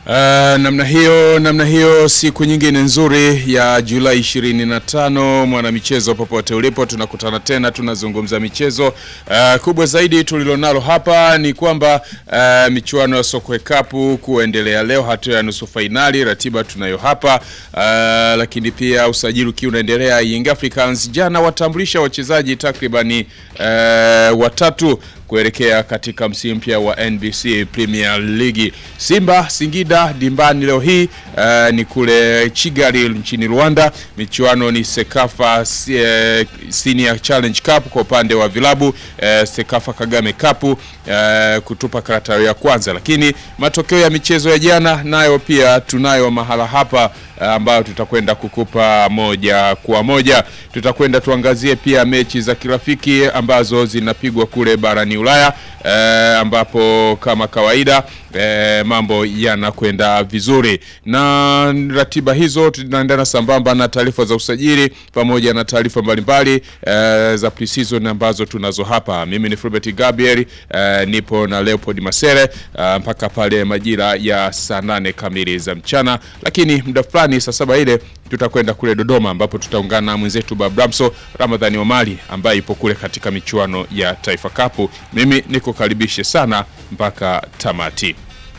Uh, namna hiyo namna hiyo, siku nyingine nzuri ya Julai 25, mwanamichezo popote ulipo, tunakutana tena, tunazungumza michezo. Uh, kubwa zaidi tulilonalo hapa ni kwamba uh, michuano ya Sokwe Cup kuendelea leo, hatua ya nusu fainali, ratiba tunayo hapa uh, lakini pia usajili ukiwa unaendelea. Young Africans jana watambulisha wachezaji takribani uh, watatu kuelekea katika msimu mpya wa NBC Premier League. Simba Singida dimbani leo hii uh, ni kule Kigali nchini Rwanda. Michuano ni Sekafa uh, Senior Challenge Cup kwa upande wa vilabu uh, Sekafa Kagame Cup uh, kutupa karata ya kwanza, lakini matokeo ya michezo ya jana nayo pia tunayo mahala hapa ambayo tutakwenda kukupa moja kwa moja. Tutakwenda tuangazie pia mechi za kirafiki ambazo zinapigwa kule barani Ulaya e, ambapo kama kawaida e, mambo yanakwenda vizuri na ratiba hizo tunaendana sambamba na taarifa za usajili pamoja na taarifa mbalimbali e, za pre-season ambazo tunazo hapa. Mimi ni Fulbert Gabriel e, nipo na Leopold Masere e, mpaka pale majira ya saa nane kamili za mchana, lakini muda fulani saa saba ile tutakwenda kule Dodoma ambapo tutaungana na mwenzetu Babramso Ramadhani Omari ambaye ipo kule katika michuano ya Taifa Cup. Mimi nikukaribishe sana mpaka tamati.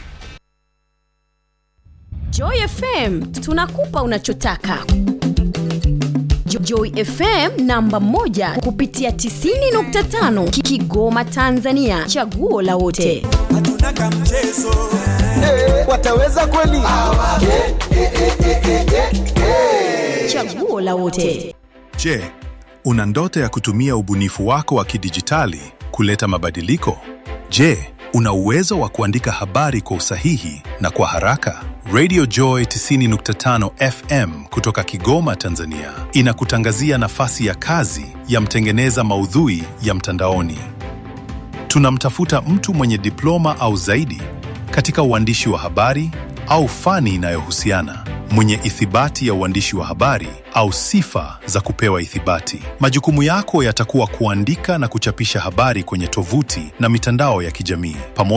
Joy FM tunakupa unachotaka. Joy FM namba moja kupitia 90.5 Kigoma Tanzania, chaguo la wote. Hatuna kamchezo. Wataweza kweli? Chaguo la wote. Je, una ndoto ya kutumia ubunifu wako wa kidijitali kuleta mabadiliko? Je, una uwezo wa kuandika habari kwa usahihi na kwa haraka? Radio Joy 90.5 FM kutoka Kigoma, Tanzania inakutangazia nafasi ya kazi ya mtengeneza maudhui ya mtandaoni. Tunamtafuta mtu mwenye diploma au zaidi katika uandishi wa habari au fani inayohusiana, mwenye ithibati ya uandishi wa habari au sifa za kupewa ithibati. Majukumu yako yatakuwa kuandika na kuchapisha habari kwenye tovuti na mitandao ya kijamii pamoja